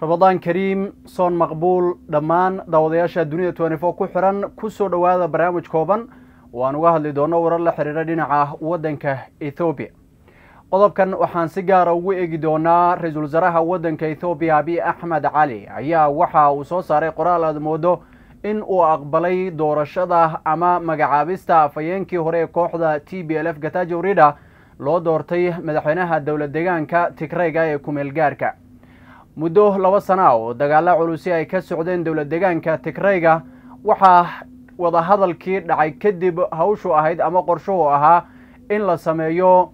rabadaan kariim soon maqbuul dhammaan daawadayaasha dunida twenty four ku xiran kusoo dhowaada barnaamij kooban oo aan uga hadli doono warar la xiriira dhinaca waddanka ethoobiya qodobkan waxaan si gaara ugu eegi doonaa ra-iisul wasaaraha waddanka ethoobiya abiy axmed cali ayaa waxa uu soo saaray qoraal aad moodo in uu aqbalay doorashada ama magacaabista afhayeenkii hore ee kooxda t b l f gatajo rida loo doortay madaxweynaha dowlad deegaanka tigreyga ee kumeel gaarka muddo laba sana oo dagaalo culusi ay ka socdeen dowlad deegaanka tigreyga waxaa wadahadalkii dhacay kadib hawshu ahayd ama qorshuhu ahaa in la sameeyo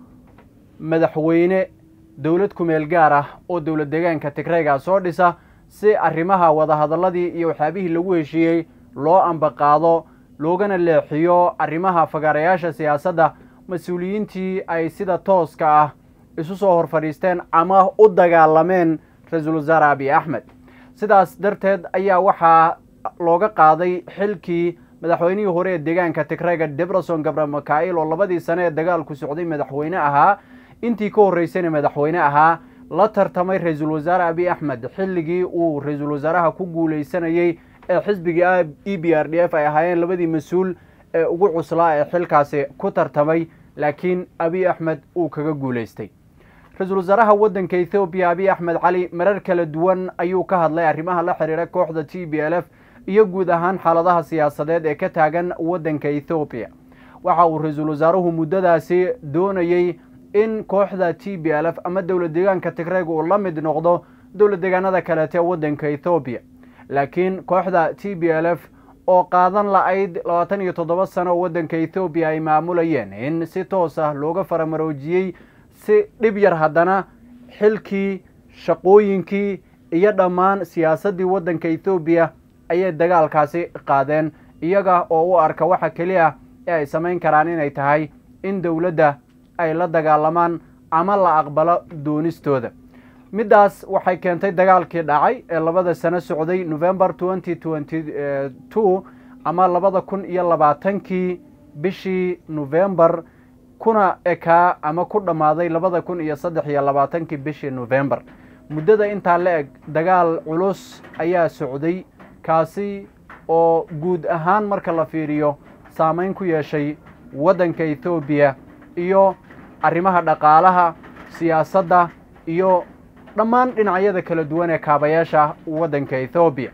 madaxweyne dowlad kumeel gaar ah oo dowlad deegaanka tigreyga soo dhisa si arrimaha wadahadaladii iyo waxyaabihii lagu heshiiyey loo ambaqaado loogana leexiyo arrimaha fagaarayaasha siyaasadda mas-uuliyiintii ay sida tooska ah isu soo hor fadhiisteen ama u dagaalameen ra-iisul wasaare abiy axmed sidaas darteed ayaa waxaa looga qaaday xilkii madaxweynihii hore ee deegaanka tigreyga debreson gabra mikail oo labadii sane ee dagaalku socday madaxweyne ahaa intii ka horreysayna madaxweyne ahaa la tartamay ra-iisul wasaare abiy axmed xilligii uu ra-iisul wasaaraha ku guuleysanayey ee xisbiga e b r d f ay ahaayeen labadii mas-uul ee ugu cuslaa ee xilkaasi ku tartamay laakiin abiy axmed uu kaga guuleystay ra-iisul wasaaraha waddanka ethoobiya abiy axmed cali marar kala duwan ayuu ka hadlay arrimaha la xiriira kooxda t b l f iyo guud ahaan xaaladaha siyaasadeed ee ka taagan waddanka ethoobiya waxa uu ra-iisul wasaaruhu muddadaasi doonayey in kooxda t b l f ama dowlad deegaanka tigreyga uu la mid noqdo dowlad deegaanada kaleete waddanka ethoobiya laakiin kooxda t b l f oo qaadan la-ayd labaatan iyo toddoba sano oo waddanka ethoobiya ay maamulayeen in si toos ah looga faramaroojiyey si dhib yar haddana xilkii shaqooyinkii iyo dhammaan siyaasaddii waddanka ethoobiya ayay dagaalkaasi qaadeen iyaga oo u arka waxa keliya ee ay samayn karaan inay tahay in dowladda ay la dagaalamaan ama la aqbalo doonistooda middaas waxay keentay dagaalkii dhacay ee labada sano socday november twenty twenty two ama labada kun iyo labaatankii bishii november kuna ekaa ama ku dhammaaday labada kun iyo saddex iyo labaatankii bishii november muddada intaa la eg dagaal culus ayaa socday kaasi oo guud ahaan marka la fiiriyo saameyn ku yeeshay waddanka ethoobiya iyo arrimaha dhaqaalaha siyaasadda iyo dhammaan dhinacyada kala duwan ee kaabayaasha waddanka ethoobiya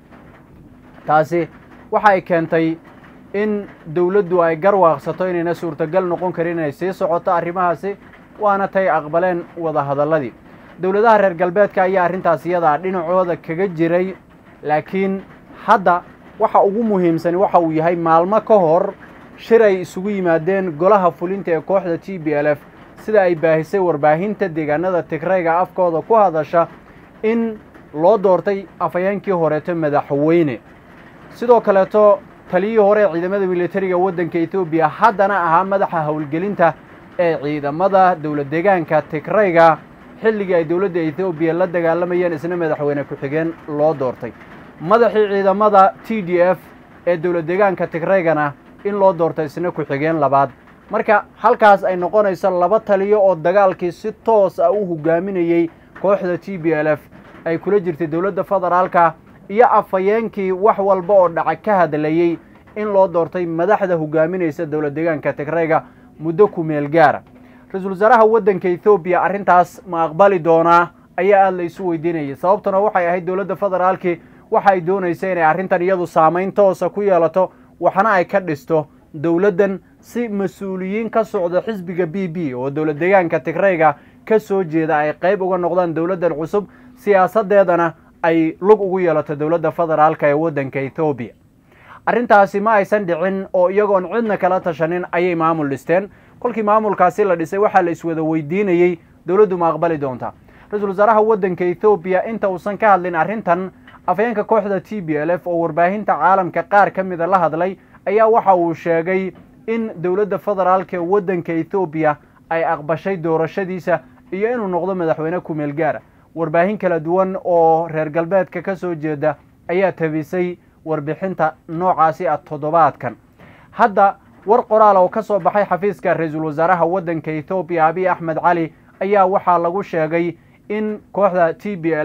taasi waxa ay keentay in dowladdu ay garwaaqsato inayna suurtagal noqon karin inay sii socoto arrimahaasi waana tay aqbaleen wadahadalladii dowladaha reer galbeedka ayaa arrintaas iyadaa dhinacooda kaga jiray laakiin hadda waxa ugu muhiimsani waxa uu yahay maalmo ka hor shir ay isugu yimaadeen golaha fulinta ee kooxda t b l f sida ay baahisay warbaahinta deegaanada tigreyga afkooda ku hadasha in loo doortay afhayeenkii horeeto madaxweyne sidoo kaleeto taliyihii hore ee ciidamada militariga waddanka ethoobiya haddana ahaa madaxa howlgelinta ee ciidamada dowlad deegaanka tigreyga xilligii ay dowladda ethoobiya la dagaalamayeen isna madaxweyne ku-xigeen loo doortay madaxii ciidamada t d f ee dowlad deegaanka tigreygana in loo doortay isna ku-xigeen labaad marka halkaas ay noqonayso laba taliyo oo dagaalkii si toos ah u hogaaminayey kooxda t b l f ay kula jirtay dowladda federaalka iyo afhayeenkii wax walba oo dhaca ka hadlayey in loo doortay madaxda hogaaminaysa dowlad deegaanka tigreyga muddo kumeel gaara ra-iisul wasaaraha waddanka ethoobiya arrintaas ma aqbali doonaa ayaa aada la isu weydiinayay sababtuna waxay ahayd dowladda federaalki waxa ay doonaysa inay arrintan iyadu saameyn toosa ku yeelato waxna ay ka dhisto dowladdan si mas-uuliyiin ka socda xisbiga b b oo dowlad deegaanka tigreyga ka soo jeeda ay qayb uga noqdaan dowladdan cusub siyaasadeedana ay lug ugu yeelato dowladda federaalka ee waddanka ethoobiya arrintaasi ma aysan dhicin oo iyagoon cidna kala tashanin ayay maamul dhisteen kolkii maamulkaasi la dhisay waxaa la iswada weydiinayey dowladdu ma aqbali doontaa ra-iisul wasaaraha waddanka ethoobiya inta uusan ka hadlin arrintan afhayeenka kooxda t b l f oo warbaahinta caalamka qaar ka mida la hadlay ayaa waxa uu sheegay in dowladda federaalka ee waddanka ethoobiya ay aqbashay doorashadiisa iyo inuu noqdo madaxweyne kumeel gaara warbaahin kala duwan oo reer galbeedka ka soo jeeda ayaa tabisay warbixinta noocaasi ah toddobaadkan hadda war qoraal oo ka soo baxay xafiiska ra-iisul wasaaraha waddanka ethoobiya abiy axmed cali ayaa waxaa lagu sheegay in kooxda t b l f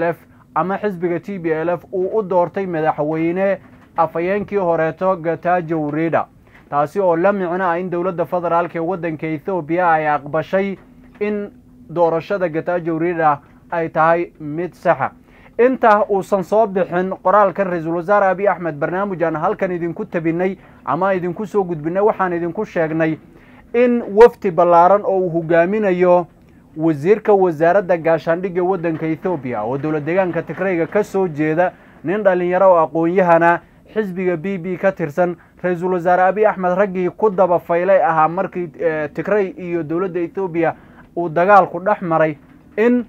ama xisbiga t b l f uu u doortay madaxweyne afhayeenkii horeeto gatajo rida taasi oo la micno ah in dowladda federaalk ee waddanka ethoobiya ay aqbashay in doorashada gatajo rida ay tahay mid saxa inta uusan soo bixin qoraalkan ra-iisul wasaare abiy axmed barnaamij aan halkan idinku tabinay ama idinku soo gudbinay waxaan idinku sheegnay in wafdi ballaaran oo uu hogaaminayo wasiirka wasaaradda gaashaandhigga waddanka ethoobiya oo dowlad deegaanka tigrayga ka soo jeeda nin dhallinyaro oo aqoon-yahana xisbiga b b ka tirsan ra-iisul wasaare abiy axmed raggii ku daba faylay ahaa markii tigray iyo dowladda ethoobiya uu dagaalku dhex maray in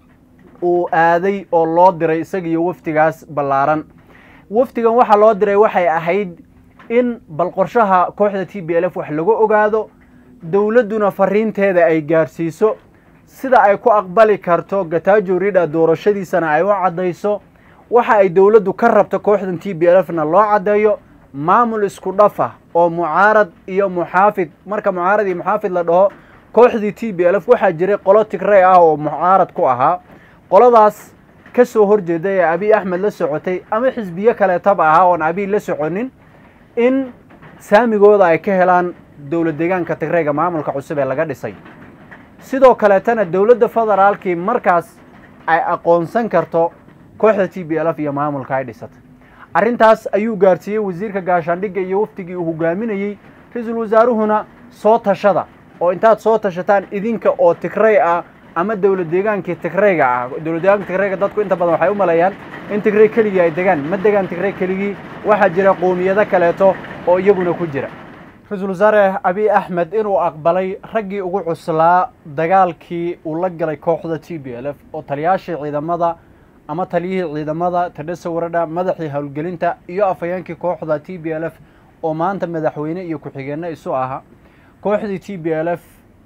uu aaday oo loo diray isaga iyo wafdigaas ballaaran wafdigan waxaa loo diray waxay ahayd in bal qorshaha kooxda t b l f wax laga ogaado dowladduna fariinteeda ay gaarsiiso sida ay ku aqbali karto gatajo rida doorashadiisana ay u caddayso waxa ay dowladdu ka rabto kooxdan t b l f na loo caddeeyo maamul isku dhafa oo mucaarad iyo muxaafid marka mucaarad iyo muxaafid la dhaho kooxdii t b l f waxaa jiray qolo tigray ah oo mucaarad ku ahaa qoladaas ka soo horjeeda ee abiy axmed la socotay ama xisbiyo kaleetaba ahaa oon abiy la soconin in saamigooda ay ka helaan dowlad deegaanka tigrayga maamulka cusub ee laga dhisay sidoo kaleetana dowladda federaalkii markaas ay aqoonsan karto kooxda t b l f iyo maamulka ay dhisatay arrintaas ayuu gaarsiiyey wasiirka gaashaandhigga iyo wafdigii uu hogaaminayey ra-iisul wasaaruhuna soo tashada oo intaad soo tashataan idinka oo tigray ah ama dowlad deegaankii tigrayga ah dowlad deegaanka tigrayga dadku inta badan waxay u maleeyaan in tigray keligii ay degaan ma degaan tigray keligii waxaa jira qowmiyado kaleeto oo iyaguna ku jira ra-iisul wasaare abiy axmed inuu aqbalay raggii ugu cuslaa dagaalkii uu la galay kooxda t b l f oo taliyaashii ciidamada ama taliyihii ciidamada tadhesa waradha madaxii howlgelinta iyo afhayeenkii kooxda t b l f oo maanta madaxweyne iyo ku-xigeenno isu aha kooxdii t b l f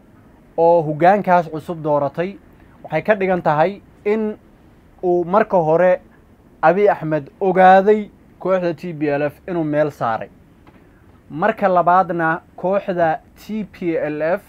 oo hoggaankaas cusub dooratay waxay ka dhigan tahay in uu marka hore abiy axmed ogaaday kooxda t b l f inuu meel saaray marka labaadna kooxda t p l f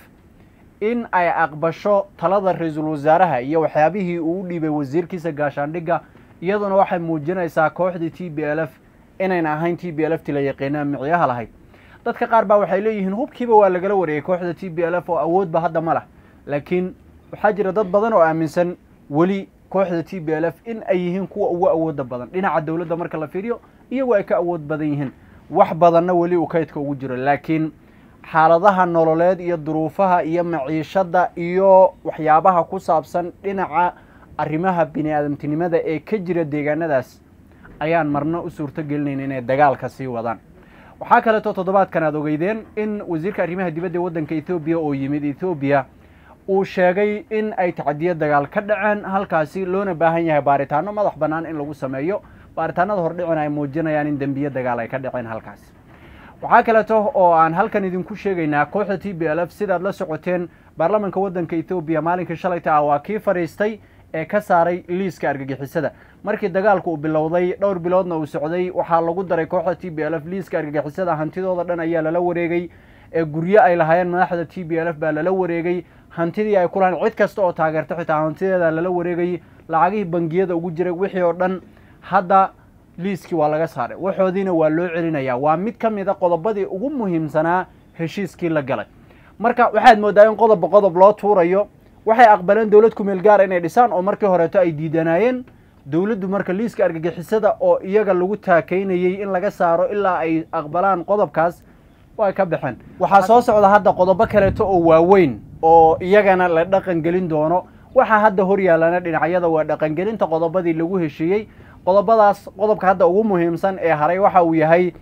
in ay aqbasho talada ra-iisul wasaaraha iyo waxyaabihii uu u dhiibay wasiirkiisa gaashaandhigga iyaduna waxay muujinaysaa kooxdii t b l f inayna ahayn t b l f ti la yaqiinaa micyaha lahayd dadka qaar baa waxay leeyihiin hubkiiba waa lagala wareegay kooxda t b l f oo awoodba hadda ma lah laakiin waxaa jira dad badan oo aaminsan weli kooxda t b l f in ay yihiin kuwa ugu awooda badan dhinaca dowladda marka la fiiriyo iyagu ay ka awood badan yihiin wax badanna weli uu kaydka ugu jiro laakiin xaaladaha nololeed iyo duruufaha iyo maciishadda iyo waxyaabaha ku saabsan dhinaca arrimaha bini aadamtinimada ee ka jira deegaanadaas ayaan marna u suurto gelinayn inay dagaalka sii wadaan waxaa kaleeto toddobaadkan aad ogeydeen in wasiirka arrimaha dibadda ee waddanka ethoobiya oo yimid ethoobiya uu sheegay in ay tacdiyo dagaal ka dhaceen halkaasi loona baahan yahay baaritaano madax bannaan in lagu sameeyo baaritaanada hordhicina ay muujinayaan in dembiye dagaal ay ka dhaceen halkaasi waxaa kaleeto oo aan halkan idinku sheegaynaa kooxda t b l f sidaad la socoteen baarlamanka waddanka ethoobiya maalinkii shalayta ah waa kii fadhiistay ee ka saaray liiska argagixisada markii dagaalku uu bilowday dhowr biloodna uu socday waxaa lagu daray kooxda t b l f liiska argagixisada hantidooda dhan ayaa lala wareegay ee guryo ay lahaayeen madaxda t b l f baa lala wareegay hantidii ay ku lahayn cid kasta oo taageerta xitaa hantideeda lala wareegayay lacagihii bangiyada ugu jiray wixii oo dhan hadda liiskii waa laga saaray waxoodiina waa loo celinayaa waa mid ka mid a qodobadii ugu muhiimsanaa heshiiskii la galay marka waxaad moodaa in qodobba qodob loo tuurayo waxay aqbaleen dowlad kumeel gaara inay dhisaan oo markii horeeto ay diidanaayeen dowladdu marka liiska argagixisada oo iyaga lagu taakaynayey in laga saaro ilaa ay aqbalaan qodobkaas way ka baxeen waxaa soo socda hadda qodobo kaleeto oo waaweyn oo iyagana la dhaqan gelin doono waxaa hadda hor yaallana dhinacyada waa dhaqangelinta qodobadii lagu heshiiyey qodobadaas qodobka hadda ugu muhiimsan ee haray waxa uu yahay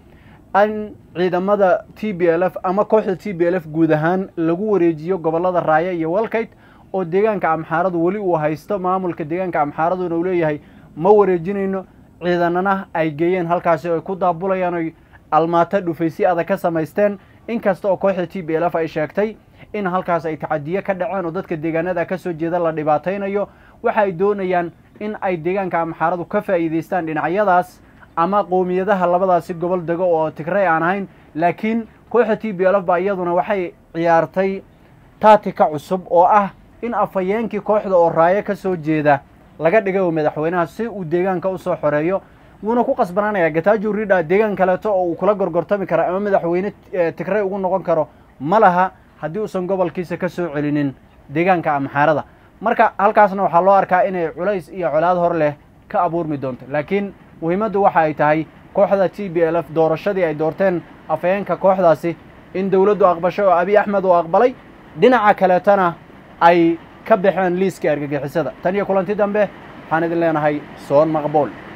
in ciidamada t b l f ama kooxda t b l f guud ahaan lagu wareejiyo gobollada raaya iyo walkayt oo deegaanka amxaaradu weli uu haysto maamulka deegaanka amxaaraduna uu leeyahay ma wareejinayno ciidanana ay geeyeen halkaasi ay ku daabulayaan oy almaato dhufaysi adag ka samaysteen inkasta oo kooxda t b l f ay sheegtay in halkaas ay tacadiye ka dhaceen oo dadka deegaanada ka soo jeeda la dhibaataynayo waxa ay doonayaan in ay deegaanka amxaaradu ka faa'iidaystaan dhinacyadaas ama qowmiyadaha labadaasi gobol dego oo tigray aan ahayn laakiin kooxda t b l f baa iyaduna waxay ciyaartay taatika cusub oo ah in afhayeenkii kooxda oo raayo ka soo jeeda laga dhigay oo madaxweynaha si uu deegaanka usoo xoreeyo wuuna ku qasbanaanaya gatajo ridha deegaan kaleeto oo uu kula gorgortami karo ama madaxweyne tigray ugu noqon karo ma laha haddii uusan gobolkiisa ka soo celinin deegaanka amxaarada marka halkaasna waxaa loo arkaa inay culays iyo colaad hor leh ka abuurmi doonto laakiin muhiimaddu waxa ay tahay kooxda t b l f doorashadii ay doorteen afhayeenka kooxdaasi in dowladdu aqbashay oo abiy axmed uu aqbalay dhinaca kaleetana ay ka baxeen liiska argagixisada tan iyo kulanti dambe waxaan idin leenahay soon maqbuul